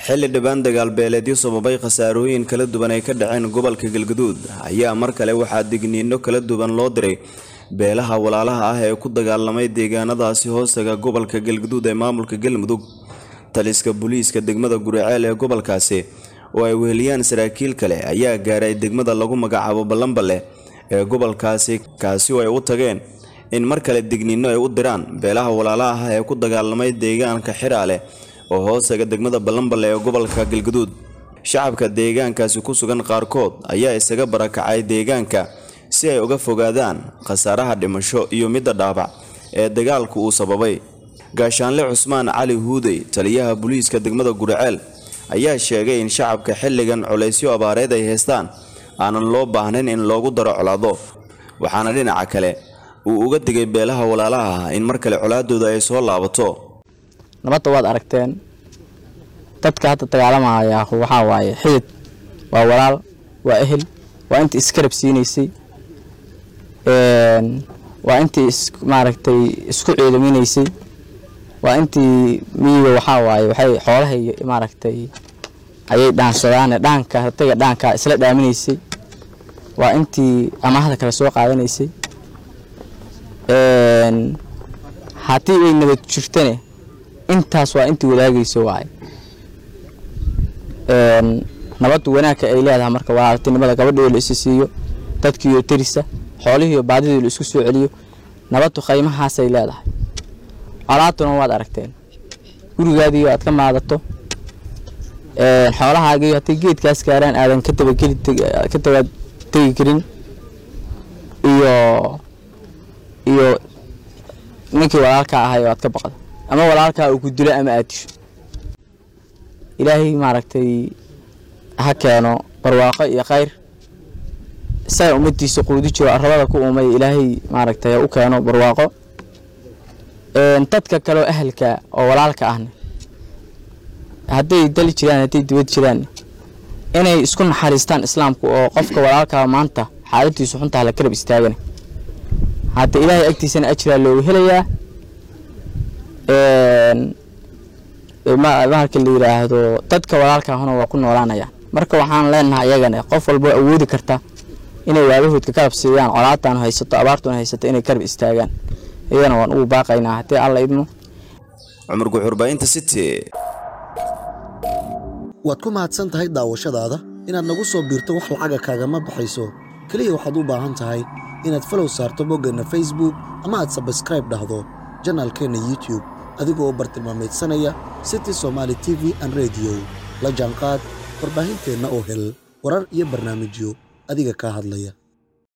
xilli dhibaan dagaalbeeleedyo sababay khasaarooyin kala duwan ay ka dhaceen gobolka galgaduud ayaa mar kale waxaa digniino kala duwan loo diray beelaha walaalaha ah ee ku dagaalamay deegaanadaasi hoostaga gobolka galgaduud ee maamulka galmudug taliska booliiska degmada guriceel ee gobolkaasi oo ay weheliyaan saraakiil kale ayaa gaaray degmada lagu magacaabo ballanballe ee gobolkaasi kaasi oo ay u tageen in mar kale digniino ay u diraan beelaha walaalaha ah ee ku dagaalamay deegaanka xiraale oo hoostaga degmada ballanballe ee gobolka galgaduud shacabka deegaankaasi ku sugan qaarkood ayaa isaga barakacay deegaanka si ay uga fogaadaan khasaaraha dhimasho iyo midda dhaabac ee dagaalku uu sababay gaashaanle cusmaan cali huudey taliyaha booliiska degmada guriceel ayaa sheegay in shacabka xilligan culaysyo abaareed ay haystaan aanan loo baahnayn in loogu daro colaado waxaana dhinaca kale uu uga digay beelaha walaalaha ah in mar kale colaadooda ay soo laabato nabadda waad aragteen dadka hadda dagaalamaya waxaa waaye xidid waa walaal waa ehel waa intii iskarab siinaysay waa intii maaragtay isku ciidaminaysay waa intii miyiga waxaa waaye waxay xoolahay maaragtay ayay dhaansadaan dhaanka ratiga dhaanka isla dhaaminaysay waa intii amaahda kale soo qaadanaysay haddii ay nabad jirtane intaas waa intii wadaagayso waaye nabaddu wanaagka ay leedahay marka walaaltinimada gabadhoo la isi siiyo dadkiiyo tirisa xoolihiiyo baadidii la isku soo celiyo nabaddu qaymahaasay leedahay colaaduna waad aragteen gurigaadiiyo aad ka maadato xoolahaagiiyo hadday geedkaas gaaraan aadan ka dabageli ka daba tegi karin iyo iyo ninkii walaalkaa ahay oo aad ka baqdo ama walaalkaa uu ku dilo ama aad disho ilaahay maaragtay ha keeno barwaaqo iyo khayr isaga ummadiisa quudi jiro arabada ku uumay ilaahay maaragtay ha u keeno barwaaqo dadka kaleoo ahalka oo walaalka ahna hadday dali jiraan hadday dibad jiraan inay isku naxariistaan islaamku oo qofka walaalkaa maanta xaaladiisu xuntaa la karab istaagana hadda ilaahay agtiisana ajiraa looga helayaa marka la yidhaahdo dadka walaalkaahuna waa ku noolaanayaan marka waxaan leenahay iyagana qof walbo awoodi karta inay waabahoodka karab siiyaan colaadaan haysato abaartuna haysato inay karab istaagaan iyagana waan ugu baaqaynaa haddii alla idmo cumar guxurbaahinta city waad ku mahadsan tahay daawashadaada inaad nagu soo biirto wax lacaga kaagama baxayso keliya waxaad u baahan tahay inaad falow saarto boggeenna facebook ama aad sabskraib dhahdo janaalkeenna youtube adigoo u bartilmaamaydsanaya city somaali t v an rediyo la jaanqaad warbaahinteenna oo hel warar iyo barnaamijyo adiga kaa hadlaya